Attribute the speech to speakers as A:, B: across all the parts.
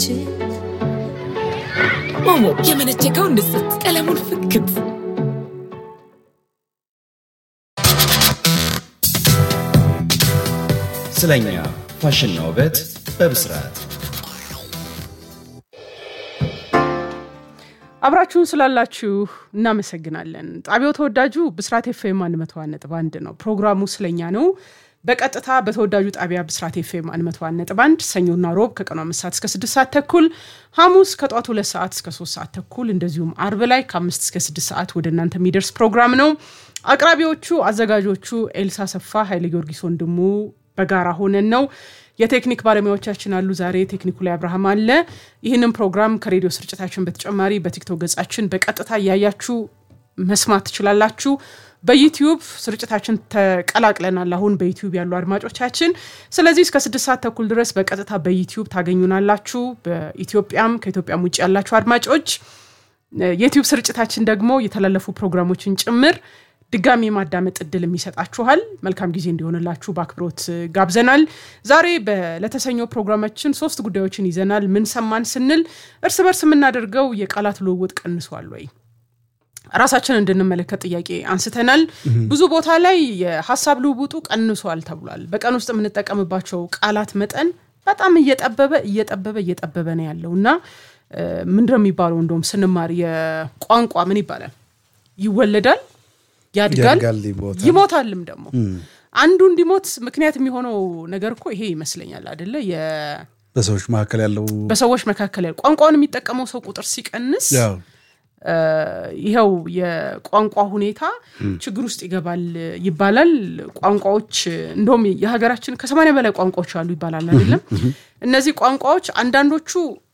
A: ሞሞ የመነጨቀው ንስት ቀለሙን ፍክት
B: ስለኛ ፋሽንና ውበት በብስራት
C: አብራችሁን ስላላችሁ እናመሰግናለን። ጣቢያው ተወዳጁ ብስራት ኤፍኤም 101 ነጥብ አንድ ነው። ፕሮግራሙ ስለኛ ነው። በቀጥታ በተወዳጁ ጣቢያ ብስራት ኤፍኤም 101 ነጥብ አንድ ሰኞና ሮብ ከቀኑ አምስት ሰዓት እስከ ስድስት ሰዓት ተኩል፣ ሐሙስ ከጠዋቱ ሁለት ሰዓት እስከ ሶስት ሰዓት ተኩል እንደዚሁም አርብ ላይ ከአምስት እስከ ስድስት ሰዓት ወደ እናንተ የሚደርስ ፕሮግራም ነው። አቅራቢዎቹ አዘጋጆቹ ኤልሳ ሰፋ፣ ኃይለ ጊዮርጊስ ወንድሙ በጋራ ሆነን ነው። የቴክኒክ ባለሙያዎቻችን አሉ። ዛሬ ቴክኒኩ ላይ አብርሃም አለ። ይህንን ፕሮግራም ከሬዲዮ ስርጭታችን በተጨማሪ በቲክቶክ ገጻችን በቀጥታ እያያችሁ መስማት ትችላላችሁ። በዩቲዩብ ስርጭታችን ተቀላቅለናል። አሁን በዩቲዩብ ያሉ አድማጮቻችን፣ ስለዚህ እስከ ስድስት ሰዓት ተኩል ድረስ በቀጥታ በዩቲዩብ ታገኙናላችሁ። በኢትዮጵያም ከኢትዮጵያም ውጭ ያላችሁ አድማጮች የዩቲዩብ ስርጭታችን ደግሞ የተላለፉ ፕሮግራሞችን ጭምር ድጋሚ የማዳመጥ እድል የሚሰጣችኋል። መልካም ጊዜ እንዲሆንላችሁ በአክብሮት ጋብዘናል። ዛሬ ለተሰኘው ፕሮግራማችን ሶስት ጉዳዮችን ይዘናል። ምን ሰማን ስንል እርስ በርስ የምናደርገው የቃላት ልውውጥ ቀንሷል ወይ ራሳችን እንድንመለከት ጥያቄ አንስተናል። ብዙ ቦታ ላይ የሀሳብ ልውውጡ ቀንሷል ተብሏል። በቀን ውስጥ የምንጠቀምባቸው ቃላት መጠን በጣም እየጠበበ እየጠበበ እየጠበበ ነው ያለው እና ምንድነው የሚባለው እንደውም ስንማር የቋንቋ ምን ይባላል ይወለዳል ያድጋል ይሞታልም። ደግሞ አንዱ እንዲሞት ምክንያት የሚሆነው ነገር እኮ ይሄ ይመስለኛል አደለ?
D: በሰዎች መካከል ያለው
C: በሰዎች መካከል ያለው ቋንቋውን የሚጠቀመው ሰው ቁጥር ሲቀንስ ይኸው የቋንቋ ሁኔታ ችግር ውስጥ ይገባል ይባላል። ቋንቋዎች እንደውም የሀገራችን ከሰማንያ በላይ ቋንቋዎች አሉ ይባላል አይደለም? እነዚህ ቋንቋዎች አንዳንዶቹ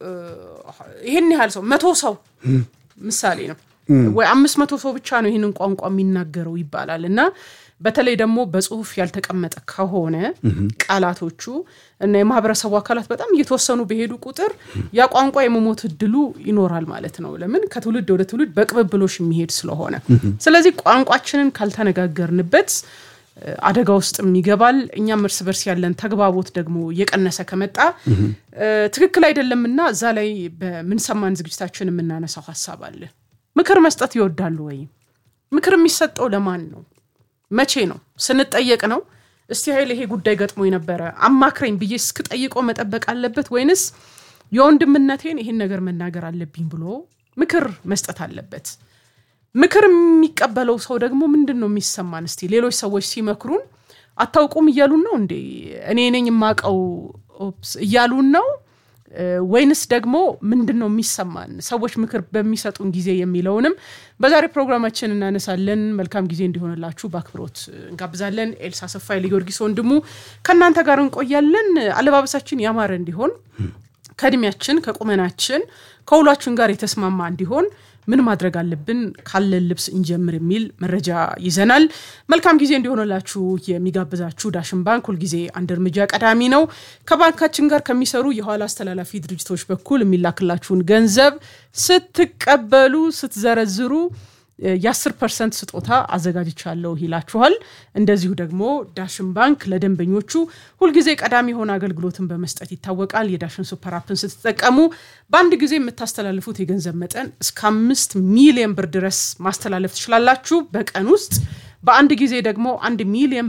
C: ይህን ያህል ሰው መቶ ሰው ምሳሌ ነው ወይ አምስት መቶ ሰው ብቻ ነው ይህንን ቋንቋ የሚናገረው ይባላል እና በተለይ ደግሞ በጽሁፍ ያልተቀመጠ ከሆነ ቃላቶቹ እና የማህበረሰቡ አካላት በጣም እየተወሰኑ በሄዱ ቁጥር ያ ቋንቋ የመሞት እድሉ ይኖራል ማለት ነው። ለምን ከትውልድ ወደ ትውልድ በቅብብሎሽ የሚሄድ ስለሆነ። ስለዚህ ቋንቋችንን ካልተነጋገርንበት አደጋ ውስጥም ይገባል። እኛም እርስ በርስ ያለን ተግባቦት ደግሞ እየቀነሰ ከመጣ ትክክል አይደለምና እዛ ላይ በምንሰማን ዝግጅታችን የምናነሳው ሀሳብ አለ። ምክር መስጠት ይወዳሉ ወይ? ምክር የሚሰጠው ለማን ነው? መቼ ነው? ስንጠየቅ ነው? እስቲ ኃይል ይሄ ጉዳይ ገጥሞ ነበረ አማክረኝ ብዬ እስክጠይቀው መጠበቅ አለበት ወይንስ የወንድምነቴን ይህን ነገር መናገር አለብኝ ብሎ ምክር መስጠት አለበት? ምክር የሚቀበለው ሰው ደግሞ ምንድን ነው የሚሰማን? እስቲ ሌሎች ሰዎች ሲመክሩን አታውቁም እያሉን ነው እንዴ? እኔ ነኝ የማውቀው እያሉን ነው ወይንስ ደግሞ ምንድን ነው የሚሰማን ሰዎች ምክር በሚሰጡን ጊዜ የሚለውንም በዛሬ ፕሮግራማችን እናነሳለን። መልካም ጊዜ እንዲሆንላችሁ በአክብሮት እንጋብዛለን። ኤልሳ ሰፋ ጊዮርጊስ ወንድሙ ከእናንተ ጋር እንቆያለን። አለባበሳችን ያማረ እንዲሆን ከእድሜያችን ከቁመናችን ከውሏችን ጋር የተስማማ እንዲሆን ምን ማድረግ አለብን? ካለን ልብስ እንጀምር የሚል መረጃ ይዘናል። መልካም ጊዜ እንዲሆንላችሁ የሚጋብዛችሁ ዳሽን ባንክ ሁልጊዜ አንድ እርምጃ ቀዳሚ ነው። ከባንካችን ጋር ከሚሰሩ የኋላ አስተላላፊ ድርጅቶች በኩል የሚላክላችሁን ገንዘብ ስትቀበሉ ስትዘረዝሩ የ10 ፐርሰንት ስጦታ አዘጋጅቻለሁ ይላችኋል። እንደዚሁ ደግሞ ዳሽን ባንክ ለደንበኞቹ ሁልጊዜ ቀዳሚ የሆነ አገልግሎትን በመስጠት ይታወቃል። የዳሽን ሱፐር አፕን ስትጠቀሙ በአንድ ጊዜ የምታስተላልፉት የገንዘብ መጠን እስከ አምስት ሚሊዮን ብር ድረስ ማስተላለፍ ትችላላችሁ በቀን ውስጥ። በአንድ ጊዜ ደግሞ አንድ ሚሊዮን